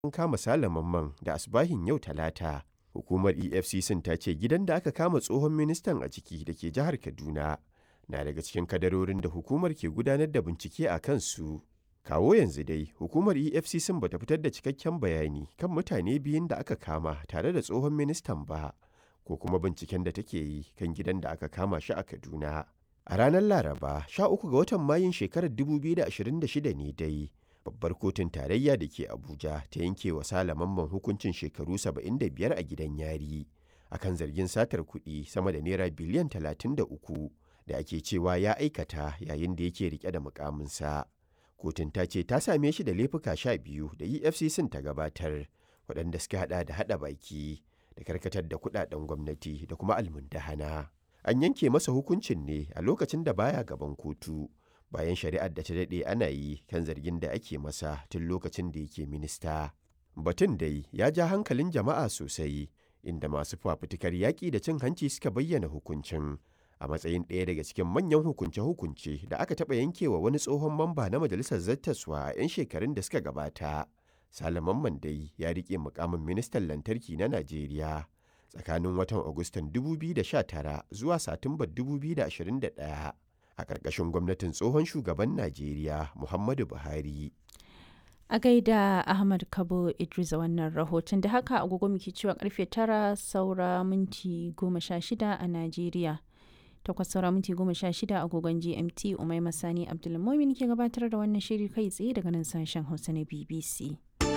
An kama Sale Mamman da asubahin yau Talata. Hukumar EFCC ta ce gidan da aka kama tsohon ministan a ciki da ke jihar Kaduna na daga cikin kadarorin da hukumar ke gudanar da bincike a kansu. Kawo yanzu dai, hukumar EFCC ba ta fitar da cikakken bayani kan mutane biyun da aka kama tare da tsohon ministan ba, ko kuma binciken da take yi kan gidan da aka kama shi a Kaduna. A ranar Laraba, 13 ga watan Mayun shekarar 2026 ne dai, babbar kotun tarayya da ke Abuja ta yanke wa Sale Mamman hukuncin shekaru 75 a gidan yari, akan zargin satar kuɗi sama da naira biliyan 33 da ake cewa ya aikata yayin da yake rike da mukaminsa. Kotun ta ce ta same shi da laifuka sha biyu da EFCC ta gabatar, waɗanda suka haɗa da haɗa baki da karkatar da kuɗaɗen gwamnati da kuma almundahana. An yanke masa hukuncin ne a lokacin da baya gaban kotu, bayan shari'ar da ta daɗe ana yi kan zargin da ake masa tun lokacin da yake minista. Batun dai ya ja hankalin jama'a sosai, inda masu fafutukar yaƙi da cin hanci suka bayyana hukuncin. a matsayin ɗaya daga cikin manyan hukunce-hukunce da aka taɓa yankewa wani tsohon mamba na majalisar zattaswa a 'yan shekarun da suka gabata. Salaman Mandai ya riƙe mukamin ministan lantarki na Najeriya tsakanin watan Agustan 2019 zuwa Satumbar 2021 a ƙarƙashin gwamnatin tsohon shugaban Najeriya Muhammadu Buhari. A gaida Ahmad Kabo Idris a wannan rahoton da haka agogo muke cewa karfe tara saura minti goma sha shida a Najeriya. takwas saura minti goma sha shida agogon gmt umai masani abdulmomin ke gabatar da wannan shiri kai tsaye daga nan sashen hausa na bbc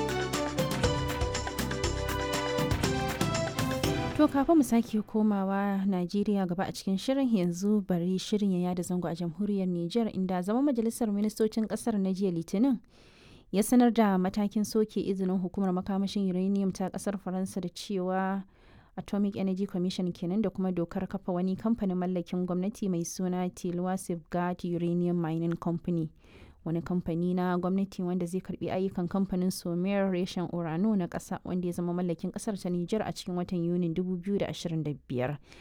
to kafin mu sake komawa najeriya gaba a cikin shirin yanzu bari shirin ya yada zango a jamhuriyar niger inda zama majalisar ministocin kasar na jiya litinin ya sanar da matakin soke izinin hukumar makamashin uranium ta kasar faransa da cewa atomic energy commission kenan da kuma dokar kafa wani kamfanin mallakin gwamnati mai suna tilwa safeguard uranium mining company wani kamfani na gwamnati wanda zai karbi ayyukan kamfanin somer reshen urano na kasa wanda ya zama mallakin kasar ta niger a cikin watan yunin 2025